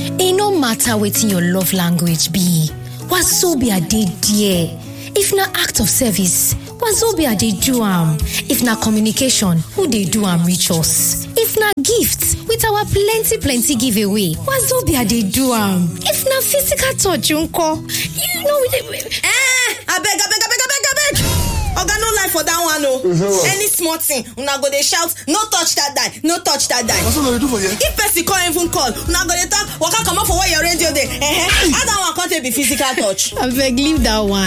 e no matter wetin your love language be wazobia dey there if na act of service wazobia dey do am if na communication who dey do am reach us if na gift with our plenty plenty giveaway wazobia dey do am if na physical touch nko you know we dey. eh abeg abeg abeg abeg abeg oga no lie for dat one o any small thing una go dey shout no touch dat die no touch dat die What's what they do for you? if person come even call una go dey talk waka comot for where your radio dey eh how dat one come take be physical touch. abeg leave that one